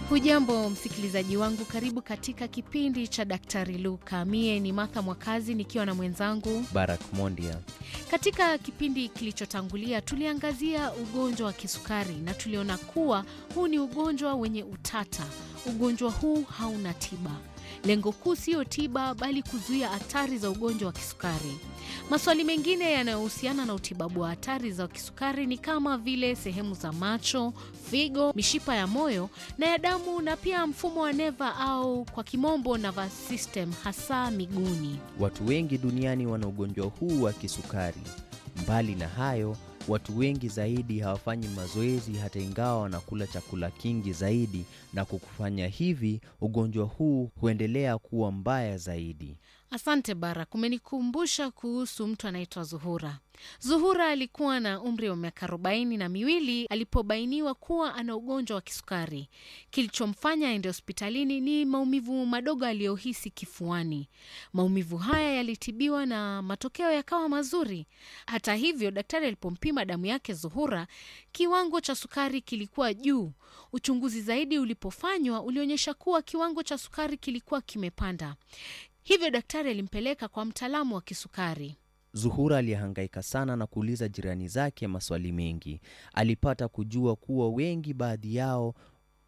Hujambo msikilizaji wangu, karibu katika kipindi cha Daktari Luka. Mie ni Martha Mwakazi nikiwa na mwenzangu. Barak Mondia. Katika kipindi kilichotangulia tuliangazia ugonjwa wa kisukari na tuliona kuwa huu ni ugonjwa wenye utata. Ugonjwa huu hauna tiba. Lengo kuu siyo tiba, bali kuzuia hatari za ugonjwa wa kisukari. Maswali mengine yanayohusiana na utibabu wa hatari za kisukari ni kama vile sehemu za macho, figo, mishipa ya moyo na ya damu, na pia mfumo wa neva au kwa kimombo nervous system, hasa miguuni. Watu wengi duniani wana ugonjwa huu wa kisukari. Mbali na hayo, watu wengi zaidi hawafanyi mazoezi hata ingawa wanakula chakula kingi zaidi, na kwa kufanya hivi ugonjwa huu huendelea kuwa mbaya zaidi. Asante Barak, umenikumbusha kuhusu mtu anaitwa Zuhura. Zuhura alikuwa na umri wa miaka arobaini na miwili alipobainiwa kuwa ana ugonjwa wa kisukari. Kilichomfanya aende hospitalini ni maumivu madogo aliyohisi kifuani. Maumivu haya yalitibiwa na matokeo yakawa mazuri. Hata hivyo, daktari alipompima damu yake Zuhura, kiwango cha sukari kilikuwa juu. Uchunguzi zaidi ulipofanywa ulionyesha kuwa kiwango cha sukari kilikuwa kimepanda. Hivyo daktari alimpeleka kwa mtaalamu wa kisukari. Zuhura alihangaika sana na kuuliza jirani zake maswali mengi. Alipata kujua kuwa wengi, baadhi yao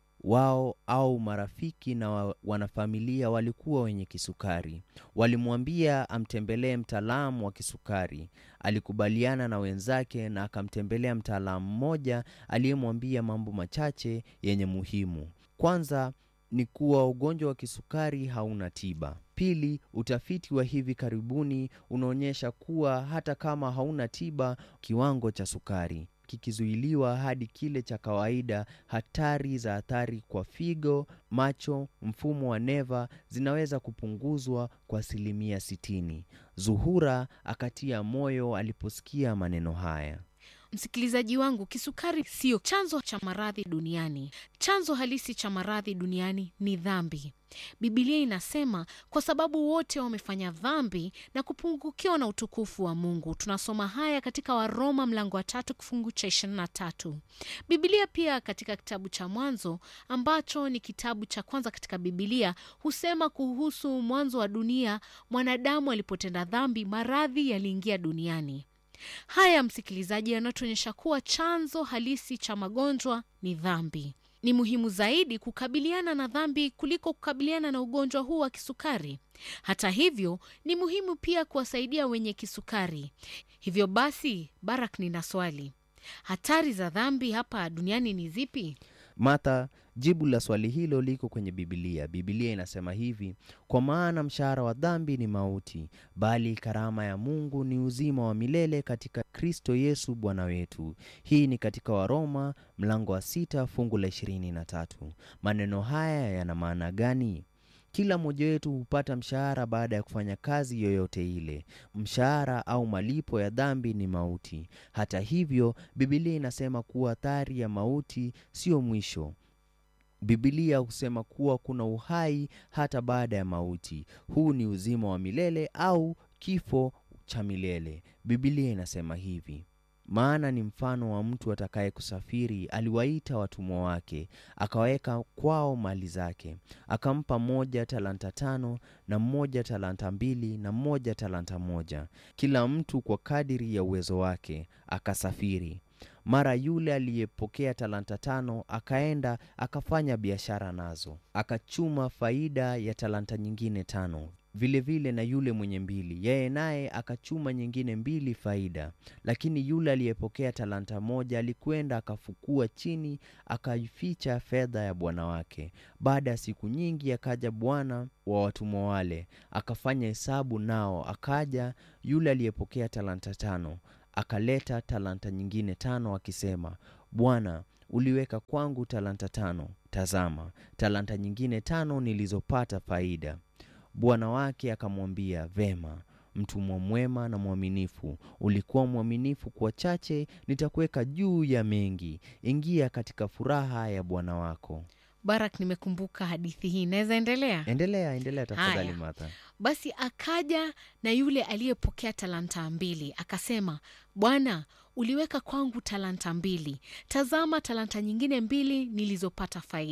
wao au marafiki na wa- wanafamilia walikuwa wenye kisukari. Walimwambia amtembelee mtaalamu wa kisukari. Alikubaliana na wenzake na akamtembelea mtaalamu mmoja aliyemwambia mambo machache yenye muhimu. Kwanza ni kuwa ugonjwa wa kisukari hauna tiba. Pili, utafiti wa hivi karibuni unaonyesha kuwa hata kama hauna tiba, kiwango cha sukari kikizuiliwa hadi kile cha kawaida, hatari za athari kwa figo, macho, mfumo wa neva zinaweza kupunguzwa kwa asilimia sitini. Zuhura akatia moyo aliposikia maneno haya. Msikilizaji wangu, kisukari siyo chanzo cha maradhi duniani. Chanzo halisi cha maradhi duniani ni dhambi. Bibilia inasema kwa sababu wote wamefanya dhambi na kupungukiwa na utukufu wa Mungu. Tunasoma haya katika Waroma mlango wa tatu kifungu cha ishirini na tatu. Bibilia pia katika kitabu cha Mwanzo ambacho ni kitabu cha kwanza katika Bibilia husema kuhusu mwanzo wa dunia, mwanadamu alipotenda dhambi, maradhi yaliingia duniani. Haya msikilizaji, yanatuonyesha kuwa chanzo halisi cha magonjwa ni dhambi. Ni muhimu zaidi kukabiliana na dhambi kuliko kukabiliana na ugonjwa huu wa kisukari. Hata hivyo, ni muhimu pia kuwasaidia wenye kisukari. Hivyo basi, Barak, nina swali. Hatari za dhambi hapa duniani ni zipi? Martha, jibu la swali hilo liko kwenye Bibilia. Bibilia inasema hivi: kwa maana mshahara wa dhambi ni mauti, bali karama ya Mungu ni uzima wa milele katika Kristo Yesu Bwana wetu. Hii ni katika Waroma mlango wa sita fungu la ishirini na tatu. Maneno haya yana maana gani? Kila mmoja wetu hupata mshahara baada ya kufanya kazi yoyote ile. Mshahara au malipo ya dhambi ni mauti. Hata hivyo, Bibilia inasema kuwa athari ya mauti sio mwisho. Bibilia husema kuwa kuna uhai hata baada ya mauti. Huu ni uzima wa milele au kifo cha milele. Bibilia inasema hivi: maana ni mfano wa mtu atakaye kusafiri, aliwaita watumwa wake, akaweka kwao mali zake, akampa mmoja talanta tano, na mmoja talanta mbili, na mmoja talanta moja, kila mtu kwa kadiri ya uwezo wake, akasafiri. Mara yule aliyepokea talanta tano akaenda akafanya biashara nazo, akachuma faida ya talanta nyingine tano. Vilevile vile na yule mwenye mbili, yeye naye akachuma nyingine mbili faida. Lakini yule aliyepokea talanta moja alikwenda akafukua chini, akaificha fedha ya bwana wake. Baada ya siku nyingi akaja bwana wa watumwa wale, akafanya hesabu nao. Akaja yule aliyepokea talanta tano akaleta talanta nyingine tano akisema, Bwana, uliweka kwangu talanta tano. Tazama, talanta nyingine tano nilizopata faida. Bwana wake akamwambia, vema, mtumwa mwema na mwaminifu, ulikuwa mwaminifu kwa chache, nitakuweka juu ya mengi. Ingia katika furaha ya bwana wako. Barak, nimekumbuka hadithi hii, naweza endelea? Endelea, endelea tafadhali, Haya. Martha. Basi akaja na yule aliyepokea talanta mbili akasema, Bwana, uliweka kwangu talanta mbili. Tazama talanta nyingine mbili nilizopata faida.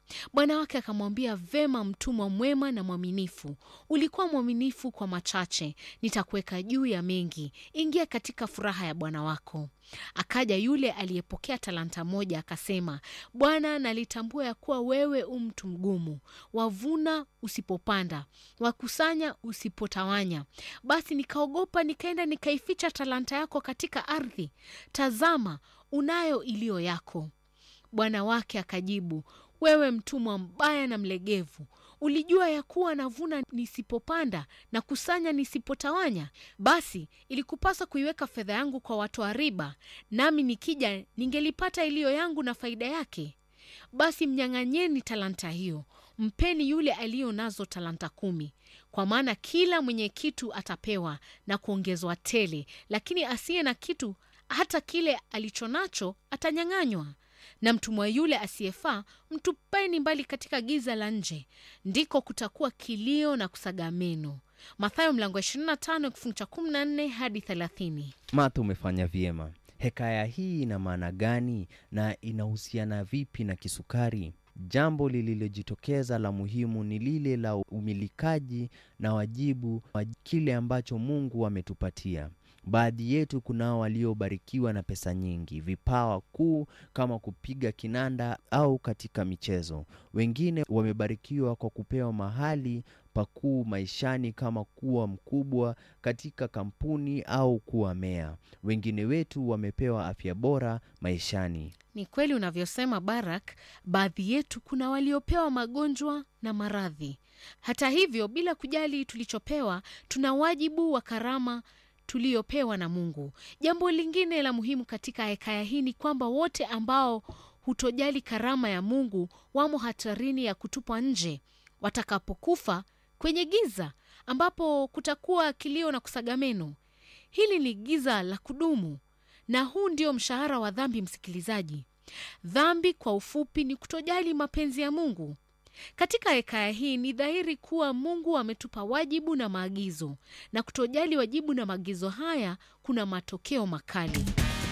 Bwana wake akamwambia, vema, mtumwa mwema na mwaminifu, ulikuwa mwaminifu kwa machache, nitakuweka juu ya mengi, ingia katika furaha ya bwana wako. Akaja yule aliyepokea talanta moja akasema, Bwana, nalitambua ya kuwa wewe u mtu mgumu, wavuna usipopanda, wakusanya usipotawanya. Basi nikaogopa, nikaenda nikaificha talanta yako katika ardhi. Tazama, unayo iliyo yako. Bwana wake akajibu, wewe mtumwa mbaya na mlegevu, ulijua ya kuwa navuna nisipopanda na kusanya nisipotawanya? Basi ilikupasa kuiweka fedha yangu kwa watoa riba, nami nikija ningelipata iliyo yangu na faida yake. Basi mnyang'anyeni talanta hiyo, mpeni yule aliyo nazo talanta kumi. Kwa maana kila mwenye kitu atapewa na kuongezwa tele, lakini asiye na kitu, hata kile alicho nacho atanyang'anywa na mtumwa yule asiyefaa mtupeni mbali katika giza la nje, ndiko kutakuwa kilio na kusaga meno. Mathayo mlango 25 kifungu cha 14 hadi 30. Martha, umefanya vyema. Hekaya hii ina maana gani na inahusiana vipi na kisukari? Jambo lililojitokeza la muhimu ni lile la umilikaji na wajibu wa kile ambacho Mungu ametupatia. Baadhi yetu kunao waliobarikiwa na pesa nyingi, vipawa kuu kama kupiga kinanda au katika michezo. Wengine wamebarikiwa kwa kupewa mahali pakuu maishani kama kuwa mkubwa katika kampuni au kuwa meya. Wengine wetu wamepewa afya bora maishani. Ni kweli unavyosema Barak, baadhi yetu kuna waliopewa magonjwa na maradhi. Hata hivyo, bila kujali tulichopewa, tuna wajibu wa karama tuliyopewa na Mungu. Jambo lingine la muhimu katika hekaya hii ni kwamba wote ambao hutojali karama ya Mungu wamo hatarini ya kutupwa nje watakapokufa kwenye giza ambapo kutakuwa kilio na kusaga meno. Hili ni giza la kudumu, na huu ndio mshahara wa dhambi. Msikilizaji, dhambi kwa ufupi ni kutojali mapenzi ya Mungu. Katika hekaya hii ni dhahiri kuwa Mungu ametupa wajibu na maagizo, na kutojali wajibu na maagizo haya kuna matokeo makali.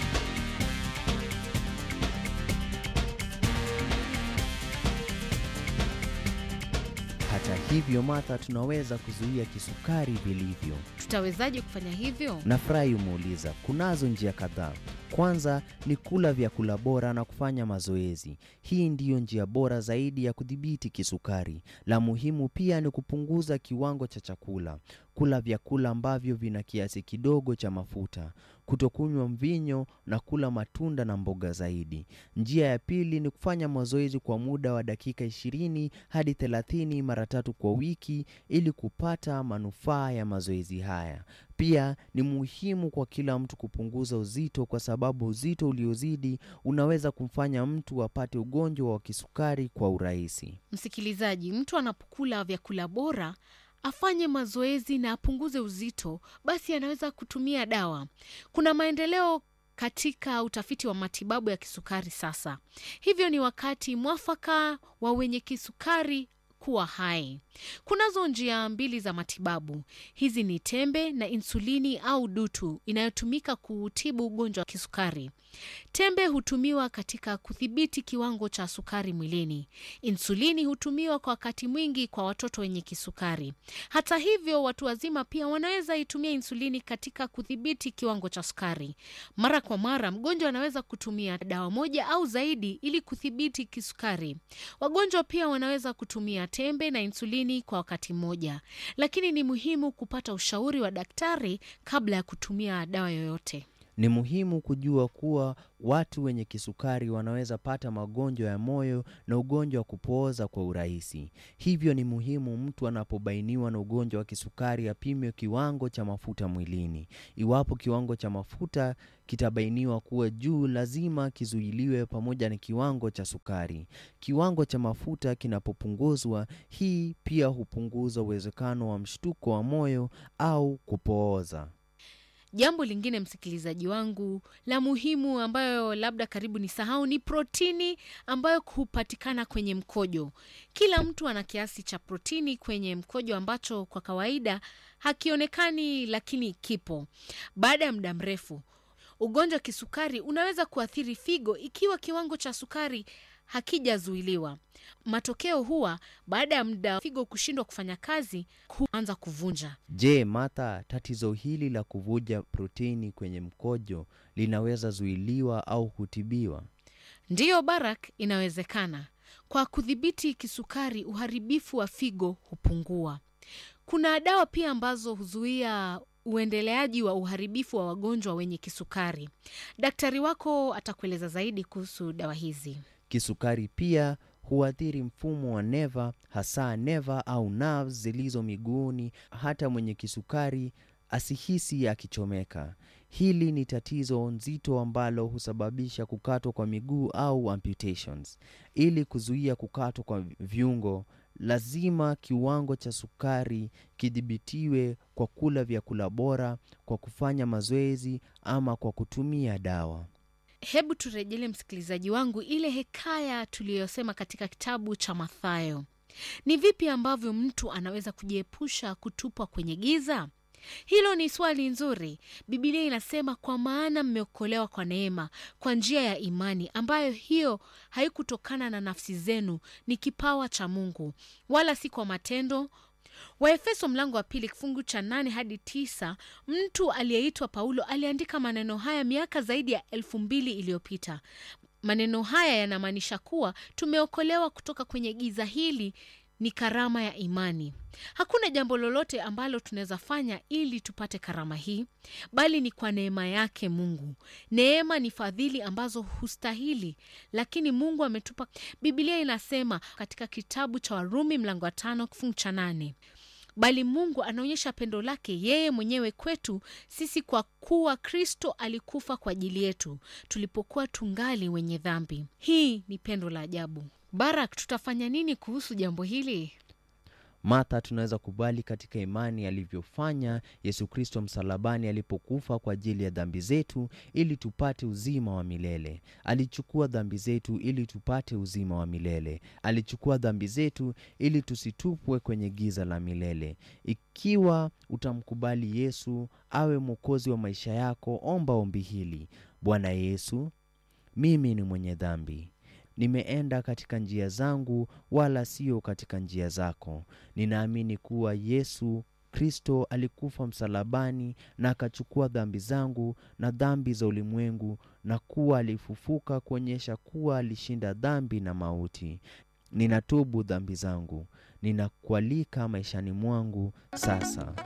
Hata hivyo, Martha, tunaweza kuzuia kisukari vilivyo. Tutawezaje kufanya hivyo? Nafurahi umeuliza. Kunazo njia kadhaa. Kwanza ni kula vyakula bora na kufanya mazoezi. Hii ndiyo njia bora zaidi ya kudhibiti kisukari. La muhimu pia ni kupunguza kiwango cha chakula, kula vyakula ambavyo vina kiasi kidogo cha mafuta, kutokunywa mvinyo na kula matunda na mboga zaidi. Njia ya pili ni kufanya mazoezi kwa muda wa dakika 20 hadi 30 mara tatu kwa wiki ili kupata manufaa ya mazoezi haya. Pia ni muhimu kwa kila mtu kupunguza uzito kwa sababu uzito uliozidi unaweza kumfanya mtu apate ugonjwa wa kisukari kwa urahisi. Msikilizaji, mtu anapokula vyakula bora afanye mazoezi na apunguze uzito, basi anaweza kutumia dawa. Kuna maendeleo katika utafiti wa matibabu ya kisukari sasa, hivyo ni wakati mwafaka wa wenye kisukari kuwa hai. Kunazo njia mbili za matibabu. Hizi ni tembe na insulini au dutu inayotumika kuutibu ugonjwa wa kisukari. Tembe hutumiwa katika kudhibiti kiwango cha sukari mwilini. Insulini hutumiwa kwa wakati mwingi kwa watoto wenye kisukari. Hata hivyo, watu wazima pia wanaweza itumia insulini katika kudhibiti kiwango cha sukari. Mara kwa mara, mgonjwa anaweza kutumia dawa moja au zaidi ili kudhibiti kisukari. Wagonjwa pia wanaweza kutumia tembe na insulini kwa wakati mmoja, lakini ni muhimu kupata ushauri wa daktari kabla ya kutumia dawa yoyote. Ni muhimu kujua kuwa watu wenye kisukari wanaweza pata magonjwa ya moyo na ugonjwa wa kupooza kwa urahisi. Hivyo ni muhimu mtu anapobainiwa na ugonjwa wa kisukari apimwe kiwango cha mafuta mwilini. Iwapo kiwango cha mafuta kitabainiwa kuwa juu, lazima kizuiliwe pamoja na kiwango cha sukari. Kiwango cha mafuta kinapopunguzwa, hii pia hupunguza uwezekano wa mshtuko wa moyo au kupooza. Jambo lingine msikilizaji wangu la muhimu ambayo labda karibu ni sahau ni protini ambayo hupatikana kwenye mkojo. Kila mtu ana kiasi cha protini kwenye mkojo ambacho kwa kawaida hakionekani, lakini kipo. Baada ya muda mrefu, ugonjwa wa kisukari unaweza kuathiri figo ikiwa kiwango cha sukari hakijazuiliwa. Matokeo huwa baada ya muda figo kushindwa kufanya kazi, huanza kuvunja. Je, Martha, tatizo hili la kuvuja protini kwenye mkojo linaweza zuiliwa au kutibiwa? Ndiyo Barak, inawezekana. Kwa kudhibiti kisukari, uharibifu wa figo hupungua. Kuna dawa pia ambazo huzuia uendeleaji wa uharibifu wa wagonjwa wenye kisukari. Daktari wako atakueleza zaidi kuhusu dawa hizi. Kisukari pia huathiri mfumo wa neva, hasa neva au nerves zilizo miguuni. Hata mwenye kisukari asihisi akichomeka. Hili ni tatizo nzito ambalo husababisha kukatwa kwa miguu au amputations. Ili kuzuia kukatwa kwa viungo, lazima kiwango cha sukari kidhibitiwe kwa kula vyakula bora, kwa kufanya mazoezi ama kwa kutumia dawa. Hebu turejele msikilizaji wangu ile hekaya tuliyosema katika kitabu cha Mathayo. Ni vipi ambavyo mtu anaweza kujiepusha kutupwa kwenye giza? Hilo ni swali nzuri. Biblia inasema, kwa maana mmeokolewa kwa neema, kwa njia ya imani, ambayo hiyo haikutokana na nafsi zenu, ni kipawa cha Mungu, wala si kwa matendo. Waefeso mlango wa pili kifungu cha nane hadi tisa. Mtu aliyeitwa Paulo aliandika maneno haya miaka zaidi ya elfu mbili iliyopita. Maneno haya yanamaanisha kuwa tumeokolewa kutoka kwenye giza hili ni karama ya imani. Hakuna jambo lolote ambalo tunaweza fanya ili tupate karama hii, bali ni kwa neema yake Mungu. Neema ni fadhili ambazo hustahili, lakini Mungu ametupa. Biblia inasema katika kitabu cha Warumi mlango wa tano kifungu cha nane bali Mungu anaonyesha pendo lake yeye mwenyewe kwetu sisi kwa kuwa Kristo alikufa kwa ajili yetu tulipokuwa tungali wenye dhambi. Hii ni pendo la ajabu. Barak, tutafanya nini kuhusu jambo hili? Martha, tunaweza kubali katika imani alivyofanya Yesu Kristo msalabani alipokufa kwa ajili ya dhambi zetu ili tupate uzima wa milele. Alichukua dhambi zetu ili tupate uzima wa milele. Alichukua dhambi zetu ili tusitupwe kwenye giza la milele. Ikiwa utamkubali Yesu awe mwokozi wa maisha yako, omba ombi hili: Bwana Yesu, mimi ni mwenye dhambi nimeenda katika njia zangu wala sio katika njia zako. Ninaamini kuwa Yesu Kristo alikufa msalabani na akachukua dhambi zangu na dhambi za ulimwengu, na kuwa alifufuka kuonyesha kuwa alishinda dhambi na mauti. Ninatubu dhambi zangu, ninakualika maishani mwangu sasa.